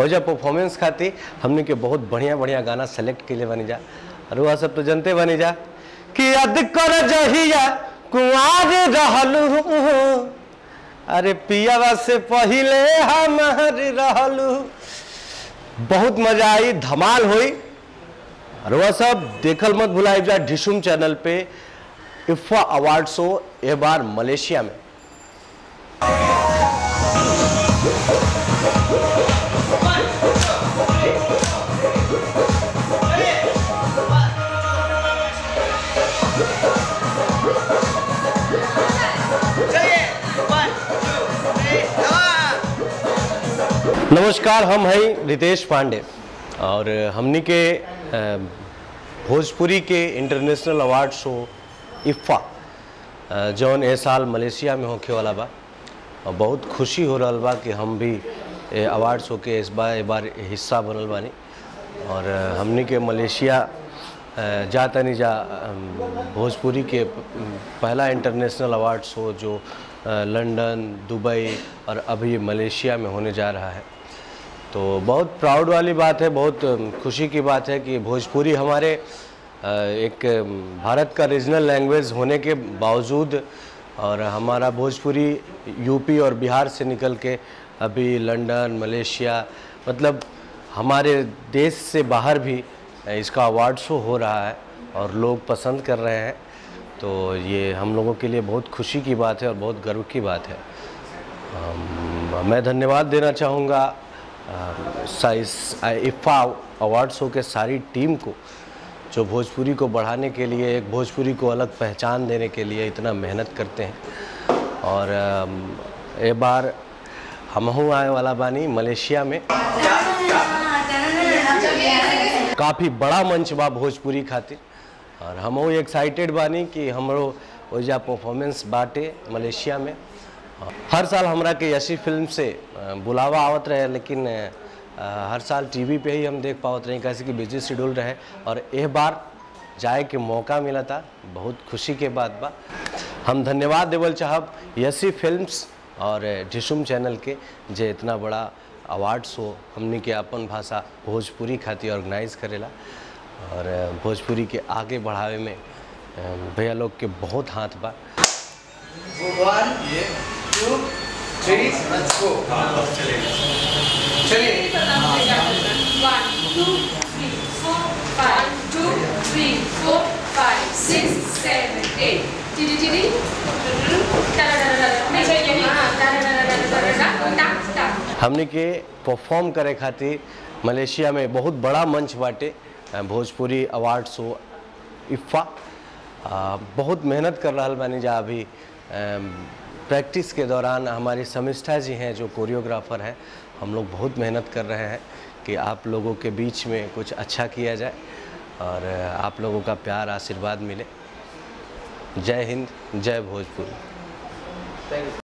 हो जा परफॉर्मेंस खातिर हमने के बहुत बढ़िया बढ़िया गाना सेलेक्ट के लिए बनी जा और वह सब तो जनते बनी जा कि याद कर जहिया कुआर रहलू अरे पियावा से पहिले हमार रहलू बहुत मजा आई धमाल हुई और वह सब देखल मत भुलाइब जा ढिशुम चैनल पे इफ्फा अवार्ड शो ए बार मलेशिया में नमस्कार हम हैं रितेश पांडे और हमनी के अ, भोजपुरी के इंटरनेशनल अवार्ड शो इफ़ा अ, जौन ए साल मलेशिया में होखे वाला बा और बहुत खुशी हो रहल बा कि हम भी ए अवार्ड शो के इस बार ए बार हिस्सा बनल बानी और अ, हमनी के मलेशिया अ, जा तनी जा अम, भोजपुरी के प- पहला इंटरनेशनल अवार्ड शो जो अ, लंदन दुबई और अभी मलेशिया में होने जा रहा है तो बहुत प्राउड वाली बात है बहुत अम, खुशी की बात है कि भोजपुरी हमारे अ, एक अम, भारत का रीजनल लैंग्वेज होने के बावजूद और हमारा भोजपुरी यूपी और बिहार से निकल के अभी लंदन मलेशिया मतलब हमारे देश से बाहर भी इसका अवार्ड शो हो रहा है और लोग पसंद कर रहे हैं तो ये हम लोगों के लिए बहुत खुशी की बात है और बहुत गर्व की बात है अम, मैं धन्यवाद देना चाहूँगा अ, सा- इस इफ़ा अवार्ड शो के सारी टीम को जो भोजपुरी को बढ़ाने के लिए एक भोजपुरी को अलग पहचान देने के लिए इतना मेहनत करते हैं और अम, ए बार हमहू आए वाला बानी मलेशिया में काफ़ी बड़ा मंच बा भोजपुरी खातिर और हमहू एक्साइटेड बानी कि हमरो ओइजा परफॉर्मेंस बाटे मलेशिया में हर साल हमरा के यशी फिल्म से अ, बुलावा आवत रहे लेकिन अ, हर साल टीवी पे ही हम देख पावत रहे कैसे कि बिजी शेड्यूल रहे और एह बार जाए के मौका मिला था बहुत खुशी के बात बा हम धन्यवाद देवल चाहब यसी फिल्म्स और ढिशुम चैनल के जे इतना बड़ा अवार्ड शो हमनी के अपन भाषा भोजपुरी खातिर ऑर्गेनाइज करेला और भोजपुरी के आगे बढ़ावे में अ, भैया लोग के बहुत हाथ बा One, two, three, let's go. चलिए One, two, three, four, five, two, three, four, five, six, seven, eight. Didi didi. नहीं चाहिए यही हाँ da da da da da da da da da da. हमने के परफॉर्म करे खातिर मलेशिया में बहुत बड़ा मंच बाटे अ, भोजपुरी अवार्ड शो इफ़ा अ, बहुत मेहनत कर रहा बानी जा अभी प्रैक्टिस के दौरान हमारी समिष्ठा जी हैं जो कोरियोग्राफर हैं हम लोग बहुत मेहनत कर रहे हैं कि आप लोगों के बीच में कुछ अच्छा किया जाए और अ, आप लोगों का प्यार आशीर्वाद मिले जय हिंद जय भोजपुरी